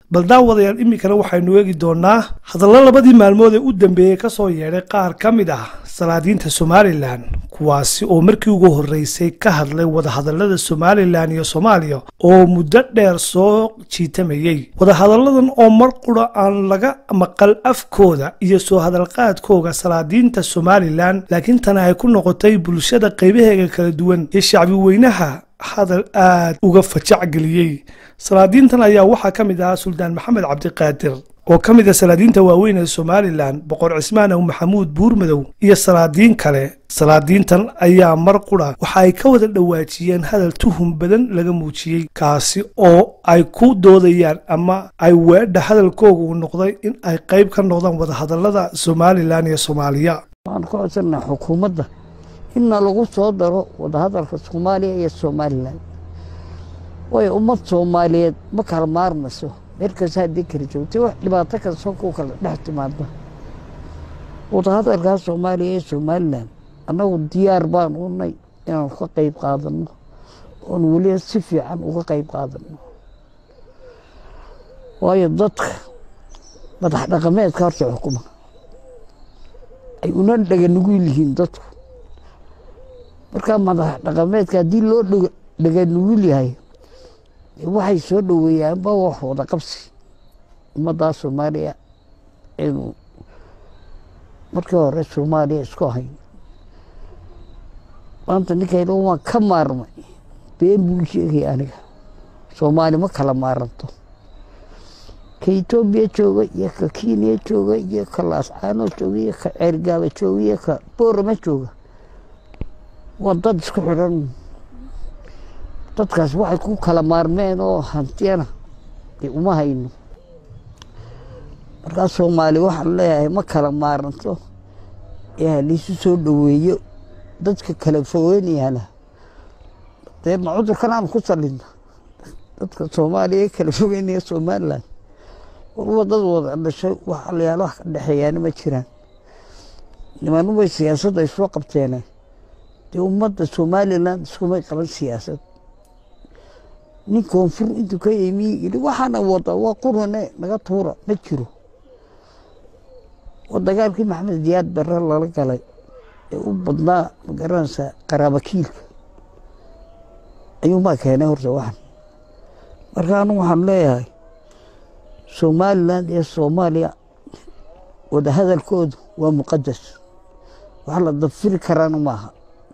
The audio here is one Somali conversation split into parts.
bal daawadayaal iminkana waxaynu eegi doonaa hadallo labadii maalmood ee u dambeeyey ka soo yeedhay qaar ka mid ah salaadiinta somalilan kuwaasi oo markii ugu horreysay ka hadlay wadahadallada somalilan iyo soomaaliya oo muddo dheer soo jiitamayey wadahadalladan oo mar qura aan laga maqal afkooda iyo soo hadalqaadkooga salaadiinta somalilan laakiin tana ay ku noqotay bulshada qaybaheega kala duwan iyo shacbi weynaha hadal aad uga fajac geliyey salaadiintan ayaa waxaa ka mid ahaa suldaan maxamed cabdiqaadir oo ka mid ah salaadiinta waaweyn ee somalilan boqor cismaan aw maxamuud buurmadow iyo salaadiin kale salaadiintan ayaa mar qura waxa ay ka wada dhawaajiyeen hadal tuhum badan laga muujiyey kaasi oo ay ku doodayaan ama ay weedha hadalkooga uu noqday in ay qayb ka noqdaan wadahadallada somalilan iyo soomaaliya waxaan ka codsanaa xukuumadda inna lagu soo daro wadahadalka soomaaliya iyo somalilan waayo ummad soomaaliyeed ma kala maarmayso meel kasta haddii kala joogtay wax dhibaato kasta ku kala dhex timaada wadahadalkaa soomaaliya iyo somalilan annagu diyaar baan unay inaan ka qayb qaadano oon weliba si fiican uga qayb qaadano waayo dadka madax dhaqameedka horta xukuma ay una dhaga nugul yihiin dadku markaa madax dhaqameedka haddii loo dhaga nugul yahay waxay soo dhoweeyaanba wax wada qabsi ummaddaa soomaaliya aynu markii hore soomaaliya isku ahayn maanta ninkayna waan ka maarmay been buu sheegaya aniga soomaali ma kala maaranto ka etoobiya jooga iyo ka kenya jooga iyo ka laascaano jooga iyo ka ceergaaba jooga iyo ka boorama jooga waa dad isku xidhan dadkaas waxay ku kala maarmeen oo hantiyana dee uma hayno markaa soomaali waxaan leeyahay ma kala maaranto ee haliisu soo dhoweeyo dadka kala fogeynayana dee ma cudurkan aan ku salina dadka soomaaliya ee kala fogeynaya somalilan warwa dad wada dhashay wax alayaal wax ka dhexeeyaana ma jiraan nimanubay siyaasadda ay soo qabteene dee ummadda somalilan iskumay qaban siyaasad nin koonfur intuu ka yimi yidhi waxaana wada waa qurane naga tuura ma jiro oo dagaalkii maxamed diyaad bare lala galay ee u badnaa magaranaysa qaraabakiilka ayuunbaa keenay horta waxan marka anu waxaan leeyahay somalilan iyo soomaaliya wadahadalkoodu waa muqadas wax la dafiri karaana maaha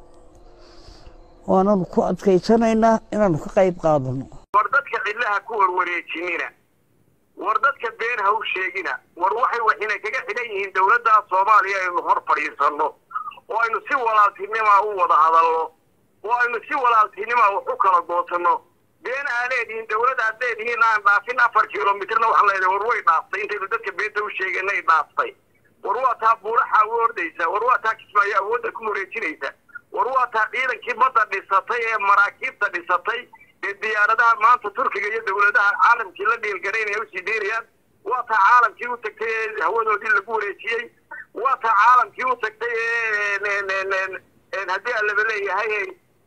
waananu ku adkaysanaynaa inaanu ka qayb qaadano war dadka cidlaha ku warwareejinina war dadka been ha u sheegina war waxay waxina kaga xidhan yihiin dowladda soomaaliya aynu hor fadhiisanno oo aynu si walaaltinimaa u wada hadalno oo aynu si walaaltinimaa wax u kala goosanno been aa leedihiin dowlad aad leedihiin aan dhaafin afar kilomitrna waxaan leedahay war way dhaaftay intaynu dadka beenta u sheeganay dhaaftay war waa taa buuraxa u ordaysa war waa taa kismaayo awoodda ku wareejinaysa war waa taa ciidankii badda dhisatay ee maraakiibta dhisatay ee diyaaradaha maanta turkiga iyo dowladaha caalamkii la dhiilgaraynaya usii deynayaan waa taa caalamkii u tagtay ee hawadoodii lagu wareejiyey waa taa caalamkii u tagtay ee haddii alaba leeyahay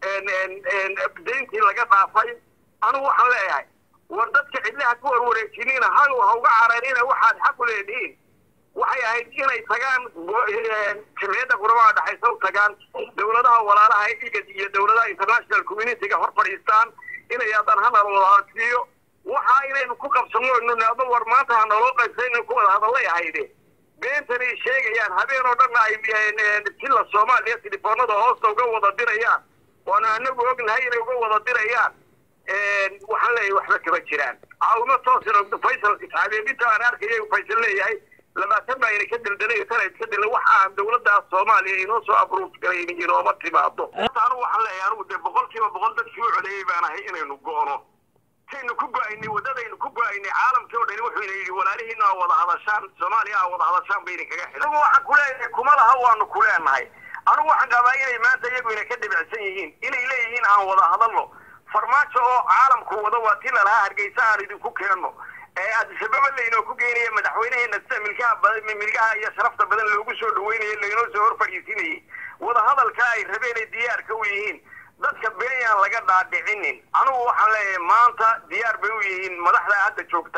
deyntii laga dhaafay anugu waxaan leeyahay war dadka cidlaha ku warwareejinina hagow ha uga cararina waxaad xaq u leedihiin waxay ahayd inay tagaan jamciyadda quramaha dhexaysa u tagaan dowladaha walaalaha igad iyo dowladaha international communityga hor fadhiistaan inay haddaan hanal wadaasiiyo waxa inaynu ku qabsano nado war maanta ha naloo qaybsayna ku wada hadallay ahayde beentanay sheegayaan habeen oo dhanna ay sila soomaaliya telefoonada hoosta uga wada dirayaan waana anagu ognahay inay uga wada dirayaan waxaan leeyahay waxba kama jiraan caawimo toosina faysal habeebinta aan arkaya faysal leeyahay labaatan baa ina ka daldalay tana iska dilay wax aan dowladda soomaaliya inoo soo abruuf garayn inooma timaado anu waxaan leeyahay anugu dee boqol kiiba boqol dadkii u codeeyey baan ahay inaynu go'no saynu ku go'aynay waddadaynu ku go'aynay caalamkii oo dhani wuxuu ina yidhi walaalihiina aa wada hadashaan soomaaliya aa wada hadashaan bayna kaga xidhan anugu waxaan ku leeyahay kuma laha waanu ku leenahay anugu waxaan qabaa inay maanta iyagu ina ka dhibicsan yihiin inay leeyihiin aan wada hadalno farmaajo oo caalamku wada waa ti lalahaa hargeysa aan idinku keenno ee adisababa laynoo ku geynaya madaxweynaheena sida milkaha milkaha iyo sharafta badan loogu soo dhaweynayo laynoo soo hor fadhiisinayay wadahadalka ay rabeen ay diyaarka u yihiin dadka beenyaan laga dhaadhicinin anugu waxaan leeyahay maanta diyaar bay u yihiin madaxda hadda joogtaa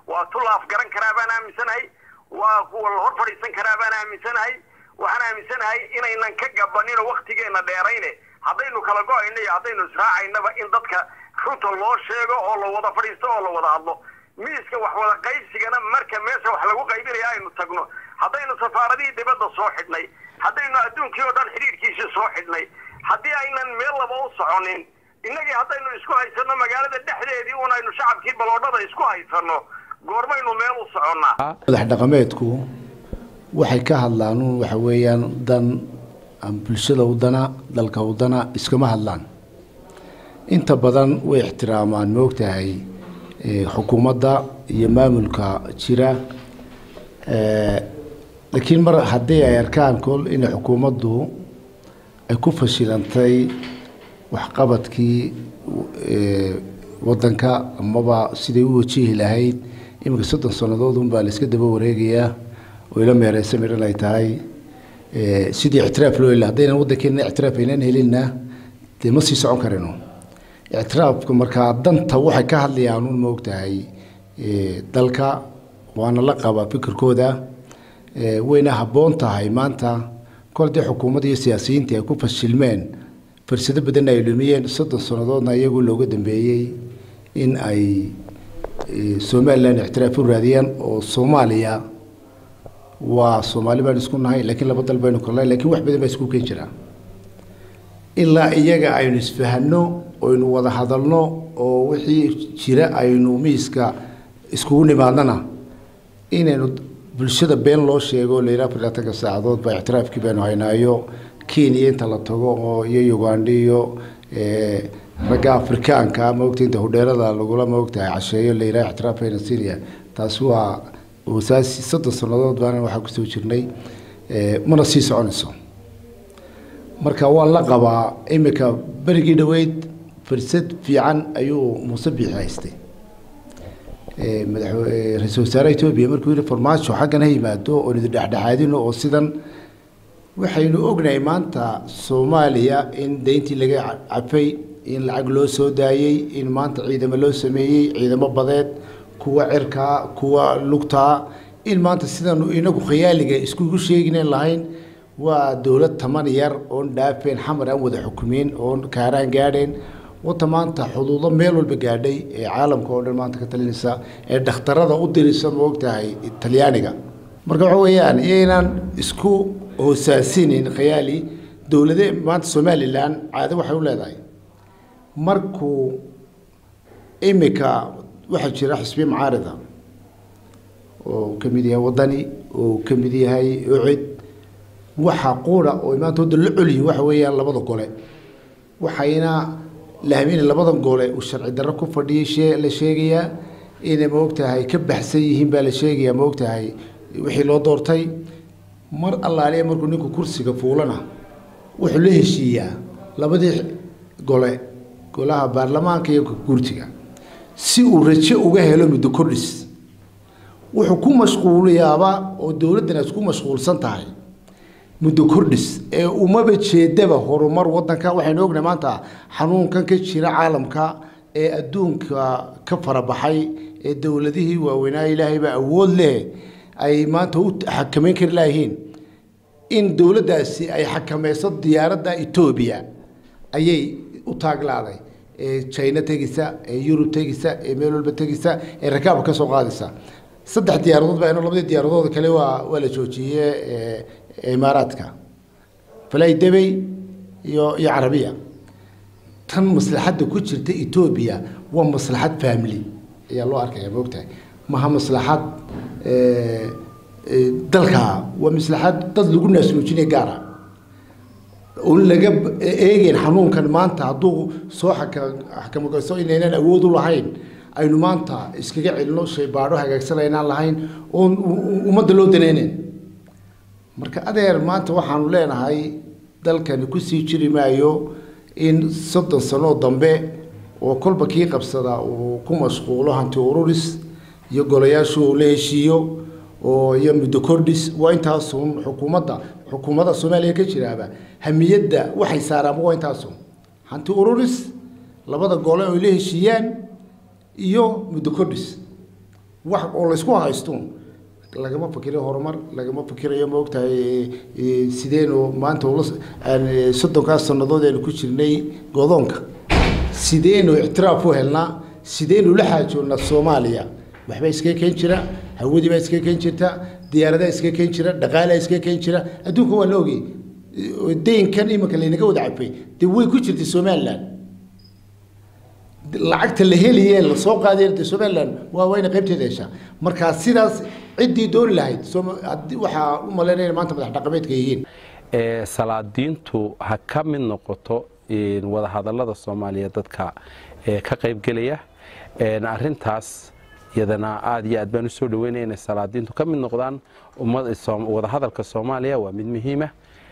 waa tu la afgaran karaa baan aaminsanahay waa kuwa la hor fadhiisan karaa baan aaminsanahay waxaan aaminsanahay inaynan ka gabanin oo waktigeenna dheerayne haddaynu kala go-ayno iyo haddaynu israacaynaba in dadka runta loo sheego oo la wada fadhiisto oo la wada hadlo miiska wax wada qaybsigana marka meesha wax lagu qaybinaya aynu tagno haddaynu safaaradihii dibadda soo xidhnay haddaynu adduunkii oo dhan xidhiirkiisii soo xidhnay haddii aynan meel laba u soconin innagii haddaynu isku haysanno magaalada dhexdeedii un aynu shacabkii baloodhada isku haysanno goormaynu meel u soconnaa madax dhaqameedku waxay ka hadlaan un waxa weeyaan dan aan bulshada wadana dalka wadana iskama hadlaan inta badan way ixtiraamaan moogtahay xukuumadda iyo maamulka jira laakiin mar haddii ay arkaan kol inay xukuumaddu ay ku fashilantay waxqabadkii wadanka amaba siday u wajihi lahayd iminka soddon sannadood unbaa la iska daba wareegayaa oo ila meereysa midhan ay tahay sidii ictiraaf loo heli haddaynan waddankeena ictiraaf aynan helinna dee ma sii socon karino ictiraafka markaa danta waxay ka hadlayaan un maogtahay dalka waana la qabaa fikirkooda wayna habboon tahay maanta kol dee xukuumadda iyo siyaasiyiintii ay ku fashilmeen fursado badanna ay lumiyeen soddon sannadoodna iyagoo looga dambeeyey in ay somalilan ictiraaf u raadiyaan oo soomaaliya waa soomaali baan isku nahay laakiin laba dal baynu kornay lakiin wax badan baa isku keen jiraa ilaa iyaga aynu isfahanno oynu wada hadalno oo wixii jira aynu miiska iskugu nimaadnana inaynu bulshada been loo sheego la yidhaha afarlaatanka saacadood baa ictiraafkii baynu haynaayo kenya inta la tago oo iyo uganda iyo ragga afrikaanka maogta inta hudheerada lagula maogtahay casheeyo la yidhaha ictiraafayna syria taasi waa wasaasi soddon sannadood baana waxaa kusoo jirnay mana sii soconayso marka waan la qabaa iminka berigii dhoweyd fursad fiican ayuu muuse biixi haystay ra-iisul wasaare etoobiya markuu yihi farmaajo xaggan ha yimaado oon idin dhexdhexaadino oo sidan waxaynu ognahay maanta soomaaliya in deyntii laga cafay in lacag loo soo daayey in maanta ciidamo loo sameeyey ciidamo badeed kuwa cirkaa kuwa lugtaa in maanta sidaanu inagu khayaaliga iskugu sheeginen lahayn waa dowlad taman yar oon dhaafeen xamar aan wada xukumeyn oon kaaraan gaadheen wata maanta xuduudo meel walba gaadhay ee caalamka oo dhan maanta ka talinaysa ee dhakhtarada u diraysa maogtahay talyaaniga marka waxa weeyaan iyaynaan isku hoosaasinin khayaali dowlade maanta somalilan caado waxay u leedahay markuu imika waxaa jira xisbiye macaarida oo ka mid yahay wadani oo ka mid yahay ucid waxa quura oo maanta wadda la coliyi waxa weeyaan labada gole waxayna lahmin labadan gole uu sharci darro ku fadhiyay shee la sheegayaa inay maogtahay ka baxsan yihiin baa la sheegayaa maogtahay wixii loo doortay mar allaaliya markuu ninku kursiga fuulana wuxuu la heshiiyaa labadii gole golaha baarlamaanka iyo guurtiga si uu rajo uga helo muddo kordhis wuxuu ku mashquuliyaaba oo dowladdan ay isku mashquulsan tahay muddo kordhis ee umaba jeedaba horumar wadanka waxaynu ognahay maanta xanuunkan ka jira caalamka ee adduunka ka farabaxay ee dowladihii waaweynaa ilaahayba awood leh ay maanta u xakameyn kari laayihiin in dowladdaasi ay xakameyso diyaaradda etoobiya ayay u taaglaaday ee china tegisa ee yurub tegisa ee meel walba tegisa ee rakaabka ka soo qaadaysa saddex diyaaradood baa labadii diyaaradooda kale waa waa la joojiyey imaaraadka falay debey iyo iyo carabiya tan maslaxadda ku jirta etoobiya waa maslaxad family ayaa loo arkaya maogtahay maha maslaxad dalka waa maslaxad dad lagu naasnuujinaya gaara oon laga eegeyn xanuunkan maanta hadduu soo xakamagayso inaynan awood u lahayn aynu maanta iskaga celino shaybaadho hagaagsan aynaan lahayn oon ummadda loo daneyneyn marka adeer maanta waxaanu leenahay dalkani kusii jiri maayo in soddon sanoo dambe oo kolba kii qabsada uu ku mashquulo hanti ururis iyo golayaashu uu la heshiiyo oo iyo muddo kordhis waa intaasun xukuumadda xukuumadda soomaaliya ka jiraaba hamiyadda waxay saaraanba waa intaasun hanti ururis labada gole oy la heshiiyaan iyo muddo kordhis wax oo laysku haysto lagama fikiro horumar lagama fikirayo ma ogtahay sideenu maanta ula soddonkaas sannadood aynu ku jirnay godoonka sideenu ictiraaf u helnaa sideenu la xaajoonnaa soomaaliya waxbaa iskaga keen jira hawadii baa iskaga keen jirta diyaaradaa iskaga keen jira dhaqaalaa iskaga keen jira adduunka waa la ogey deynkan iminka laynaga wada cabay dee way ku jirtay somaliland lacagta la helaye lasoo qaadayn de somaliland waa wayna qaybteeda heshaa markaa sidaas ciddii dooni lahayd waxaa u malaynaya maanta madax dhaqameedka yihiin salaadiintu ha ka mid noqoto wadahadallada soomaaliya dadka ka qaybgelaya arintaas iyadana aad iyo aad baan usoo dhaweynaya inay salaadiintu ka mid noqdaan wadahadalka soomaaliya waa mid muhiima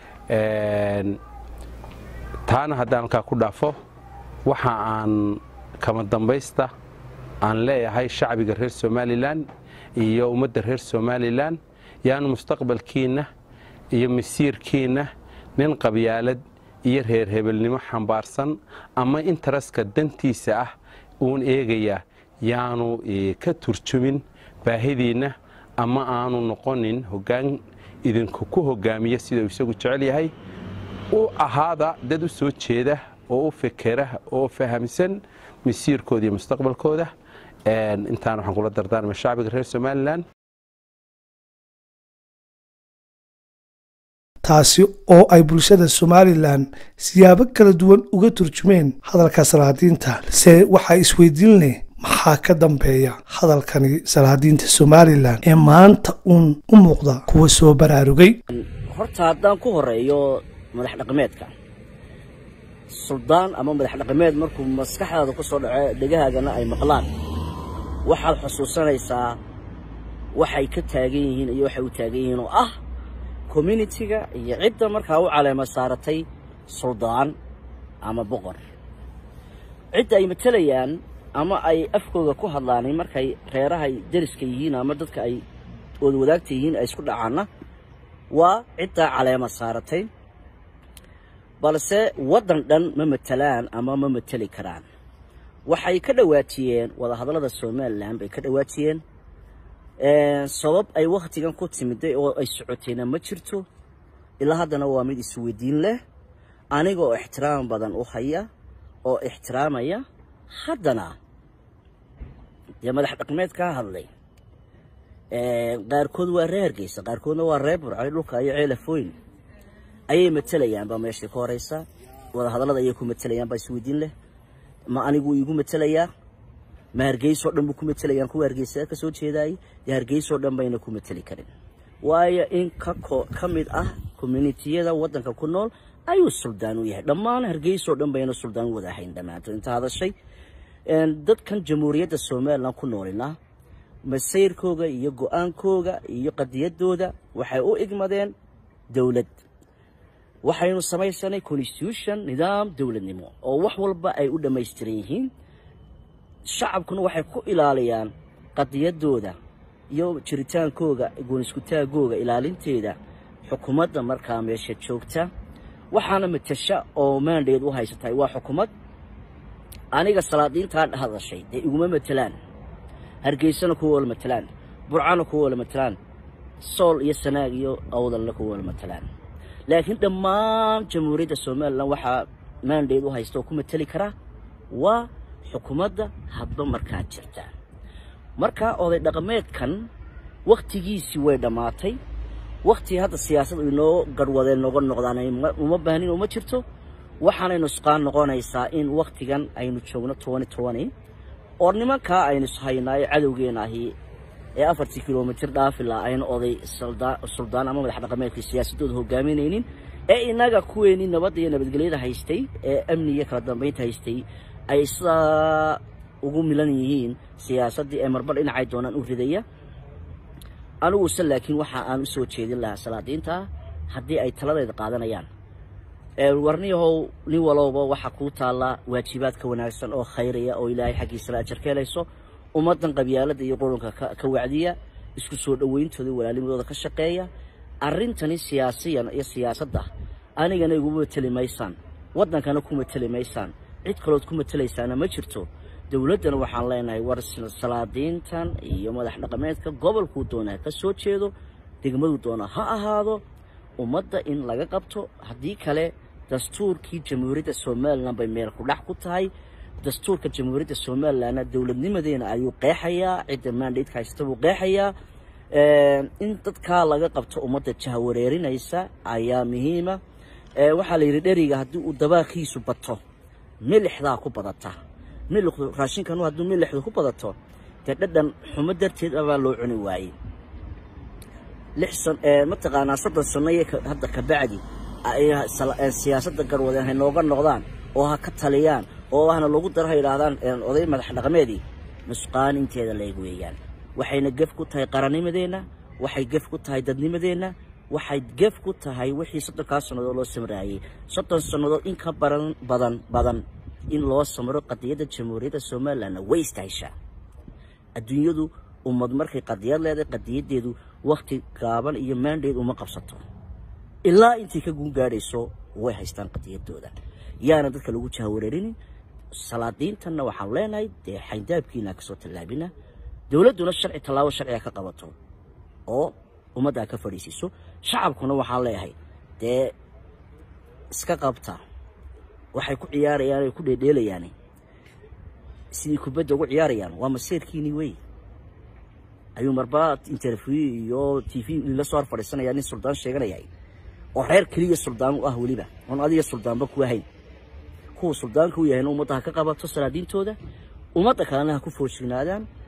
taana haddaan halkaa ku dhaafo waxa aan kama dambaysta aan leeyahay shacbiga reer somalilan iyo ummadda reer somalilan yaanu mustaqbalkiinna iyo masiirkiinna nin qabyaalad iyo reer hebelnimo xambaarsan ama intaraska dantiisa ah uun eegaya yaanu ka turjumin baahidiinna ama aanu noqonin hoggaan idinku ku hogaamiya sidau isagu jecel yahay u ahaada dad u soo jeeda oo u fekera oo fahamsan masiirkooda iyo mustaqbalkooda intaan waxaan kula dardaarmay shacbiga reer somalilan taasi oo ay bulshada somalilan siyaabo kala duwan uga turjumeen hadalka salaadiinta se waxaa isweydiin leh maxaa ka dambeeya hadalkani salaadiinta somalilan ee maanta uun u muuqda kuwa soo baraarugay horta haddaan ku horeeyo madax dhaqameedka suldaan ama madax dhaqameed markuu maskaxdaada ku soo dhaco dhegahaagana ay maqlaan waxaad xusuusanaysaa waxay ka taagan yihiin iyo waxay u taagan yihiin oo ah communitiga iyo cidda markaa u caleema saaratay suldaan ama boqor cidda ay matelayaan ama ay afkooda ku hadlaan markay reerahay deriska yihiin ama dadka ay ood wadaagta yihiin ay isku dhacaanna waa ciddaa caleema saaratay balse waddan dhan ma matelaan ama ma mateli karaan waxay ka dhawaajiyeen wadahadallada somalilan bay ka dhawaajiyeen sabab ay wakhtigan ku timiday oo ay socotayna ma jirto ilaa haddana waa mid isweydiin leh aniga oo ixtiraam badan u haya oo ixtiraamaya haddana dee madax dhaqmeed kaa hadlay qaarkood waa reer hargeysa qaarkoodna waa reer burcay dhulka iyo ceelafooyn ayay matelayaanba meeshii ka horeysa wadahadallada ayay ku matelayaan baa isweydiin leh ma anigu iigu matelayaa ma hargeysoo dhan buu ku matelayaan kuwa hargeysa ka soo jeedaayay dee hargeysoo dhan bayna ku mateli karin waayo in ka mid ah communitiyada waddanka ku nool ayuu suldaan u yahay dhammaan hargeysoo dhan bayna suldaan u wada ahayn dhammaantood inta hadashay dadkan jamhuuriyadda somalilan ku noolina masayrkooga iyo go-aankooga iyo qadiyadooda waxay u igmadeen dowlad waxaynu samaysanay constitution nidaam dowladnimo oo wax walba ay u dhammaystiran yihiin shacabkuna waxay ku ilaaliyaan qadiyadooda iyo jiritaankooga gooniskutaagooga ilaalinteeda xukuumadda markaa meesha joogta waxaana matasha oo maandheed u haysatahay waa xukuumad aniga salaadiintaa hadashay dee iguma matelaan hargeysana kuwa wala matelaan burcana kuwa wala matelaan sool iyo sanaag iyo awdalna kuwa wala matelaan laakiin dhammaan jamhuuriyadda somalilan waxaa maandheed u haysta oo ku mateli karaa waa xukuumadda hadba markaa jirta marka oday dhaqameedkan wakhtigiisii way dhammaatay wakhtii hadda siyaasad inoo garhwadeen nooga noqdaan uma baahnin uma jirto waxaanay nusqaan noqonaysaa in wakhtigan aynu joogno tobani tobani oo nimankaa aynu ishaynaa ee cadowgeena ahi ee afartii kilomitir dhaafila ayna oday suldaan ama madax dhaqameedka siyaasadooda hogaaminaynin ee inaga kuweenii nabadda iyo nabadgelyada haystay ee amniga kala dambaynta haystay ay sidaa ugu milan yihiin siyaasaddii ee marbar dhinacay doonaan u ridaya aniguse laakiin waxa aan u soo jeedin lahaa salaadiinta haddii ay taladeeda qaadanayaan warniyahow nin walowba waxaa kuu taallaa waajibaad ka wanaagsan oo khayraya oo ilaahay xaggiisala ajar ka helayso ummaddan qabyaaladda iyo qurunka ka wacdiya isku soo dhowayntooda walaalimadooda ka shaqeeya arrintani siyaasiyan iyo siyaasadda anigana iguma mateli maysaan waddankana ku mateli maysaan cid kalood ku matelaysaana ma jirto dowladdana waxaan leenahay war salaadiintan iyo madax dhaqameedka gobolkuu doonaa ka soo jeedo degmaduu doona ha ahaado ummadda in laga qabto haddii kale dastuurkii jamhuuriyadda somalilan bay meel ku dhax ku tahay dastuurka jamhuuriyadda somalilanna dowladnimadeena ayuu qeexayaa cidda maandhaydka haysta buu qeexayaa in dadkaa laga qabto ummadda jahwareerinaysa ayaa muhiima waxaa la yidhi dheriga haddii uu dabaaqiisu bato milixdaa ku badata milixdu raashinkan hadduu milixdu ku badato dee dhadhan xumo darteed abaa loo cuni waayey lix san mataqaanaa soddon sano iyo hadda ka bacdi siyaasadda garwadeen hay nooga noqdaan oo ha ka taliyaan oo ahna lagu daro ha yidhaahdaan oday madax dhaqameedii nusqaan inteeda leeg weeyaan waxayna gef ku tahay qarannimadeenna waxay gef ku tahay dadnimadeenna waxay gef ku tahay wixii soddonkaa sannadood loo samraayey soddon sannadood in ka baran badan badan in loo samro qadiyadda jamhuuriyadda somalilanna way istahishaa adduunyadu ummad markay qadiyad leedahay qadiyaddeedu wakhti gaaban iyo maandheed uma qabsato ilaa intay ka guun gaadhayso way haystaan qadiyadooda yaana dadka lagu jahawareerinin salaadiintanna waxaan leenahay dee xayndaabkiina kasoo tallaabina dowladduna sharci tallaabo sharciga ka qabato oo ummaddaa ka fadhiisiiso shacabkuna waxaan leeyahay dee iska qabta waxay ku ciyaarayaan ay ku dheedheelayaan sidii kubadda ugu ciyaarayaan waa maseerkiinii wey ayuu marba interview iyo t v la soo hor fadhiisanaya nin suldaan sheeganayahay oo reer keliya suldaan u ah weliba oon adiga suldaanba ku ahayn kuwa suldaanka u yahayna ummadda ha ka qabato salaadiintooda ummadda kalena ha ku foojignaadaan